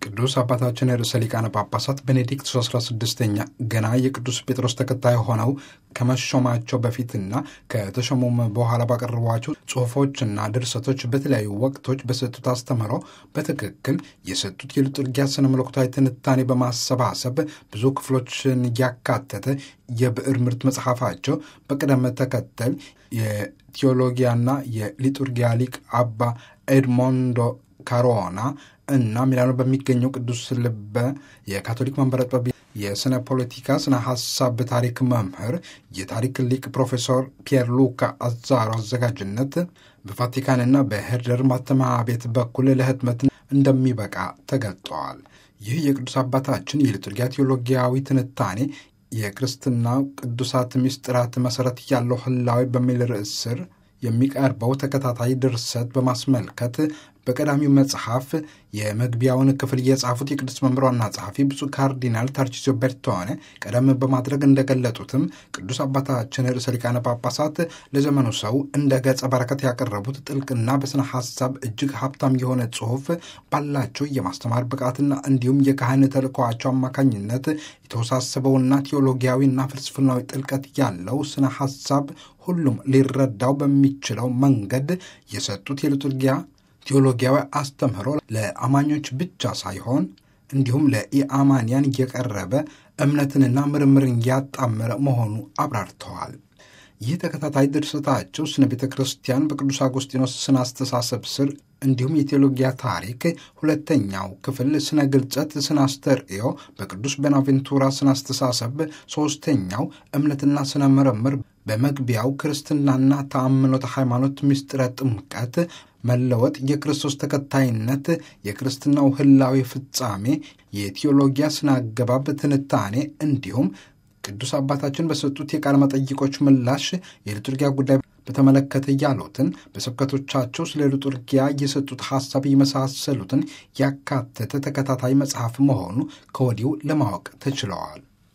ቅዱስ አባታችን ርዕሰ ሊቃነ ጳጳሳት ቤኔዲክቱስ 16ኛ ገና የቅዱስ ጴጥሮስ ተከታይ ሆነው ከመሾማቸው በፊትና ከተሾሙም በኋላ ባቀረቧቸው ጽሑፎችና ድርሰቶች በተለያዩ ወቅቶች በሰጡት አስተምህሮ በትክክል የሰጡት የሊቱርጊያ ስነ መለኮታዊ ትንታኔ በማሰባሰብ ብዙ ክፍሎችን ያካተተ የብዕር ምርት መጽሐፋቸው በቅደም ተከተል የቴዎሎጊያና የሊቱርጊያ ሊቅ አባ ኤድሞንዶ ካሮና እና ሚላኖ በሚገኘው ቅዱስ ልበ የካቶሊክ መንበረ ጥበብ የስነ ፖለቲካ ስነ ሀሳብ ታሪክ መምህር የታሪክ ሊቅ ፕሮፌሰር ፒየር ሉካ አዛሮ አዘጋጅነት በቫቲካንና በሄርደር ማተሚያ ቤት በኩል ለህትመት እንደሚበቃ ተገልጠዋል። ይህ የቅዱስ አባታችን የሊቱርጊያ ቴዎሎጊያዊ ትንታኔ የክርስትናው ቅዱሳት ምስጢራት መሠረት ያለው ህላዊ በሚል ርዕስ ስር የሚቀርበው ተከታታይ ድርሰት በማስመልከት በቀዳሚው መጽሐፍ የመግቢያውን ክፍል የጻፉት የቅዱስ መምህር ዋና ጸሐፊ ብፁዕ ካርዲናል ታርቺዚዮ ቤርቶኔ ቀደም በማድረግ እንደገለጡትም ቅዱስ አባታችን ርዕሰ ሊቃነ ጳጳሳት ለዘመኑ ሰው እንደ ገጸ በረከት ያቀረቡት ጥልቅና በስነ ሀሳብ እጅግ ሀብታም የሆነ ጽሑፍ ባላቸው የማስተማር ብቃትና እንዲሁም የካህን ተልእኮአቸው አማካኝነት የተወሳሰበውና ቴዎሎጊያዊና ፍልስፍናዊ ጥልቀት ያለው ስነ ሀሳብ ሁሉም ሊረዳው በሚችለው መንገድ የሰጡት የሊቱርጊያ ቴዎሎጊያዊ አስተምህሮ ለአማኞች ብቻ ሳይሆን እንዲሁም ለኢአማንያን የቀረበ እምነትንና ምርምርን ያጣመረ መሆኑ አብራርተዋል። ይህ ተከታታይ ድርሰታቸው ስነ ቤተ ክርስቲያን በቅዱስ አጎስጢኖስ ስነ አስተሳሰብ ስር እንዲሁም የቴዎሎጊያ ታሪክ ሁለተኛው ክፍል ስነ ግልጸት ስነ አስተርእዮ በቅዱስ ቦናቬንቱራ ስነ አስተሳሰብ ሦስተኛው እምነትና ስነ ምርምር በመግቢያው ክርስትናና ተአምኖተ ሃይማኖት ምስጢረ ጥምቀት መለወጥ የክርስቶስ ተከታይነት የክርስትናው ህላዊ ፍጻሜ የቴዎሎጊያ ስነ አገባብ ትንታኔ እንዲሁም ቅዱስ አባታችን በሰጡት የቃለ መጠይቆች ምላሽ የሊቱርጊያ ጉዳይ በተመለከተ ያሉትን በስብከቶቻቸው ስለ ሊቱርጊያ የሰጡት ሐሳብ የመሳሰሉትን ያካተተ ተከታታይ መጽሐፍ መሆኑ ከወዲሁ ለማወቅ ተችለዋል።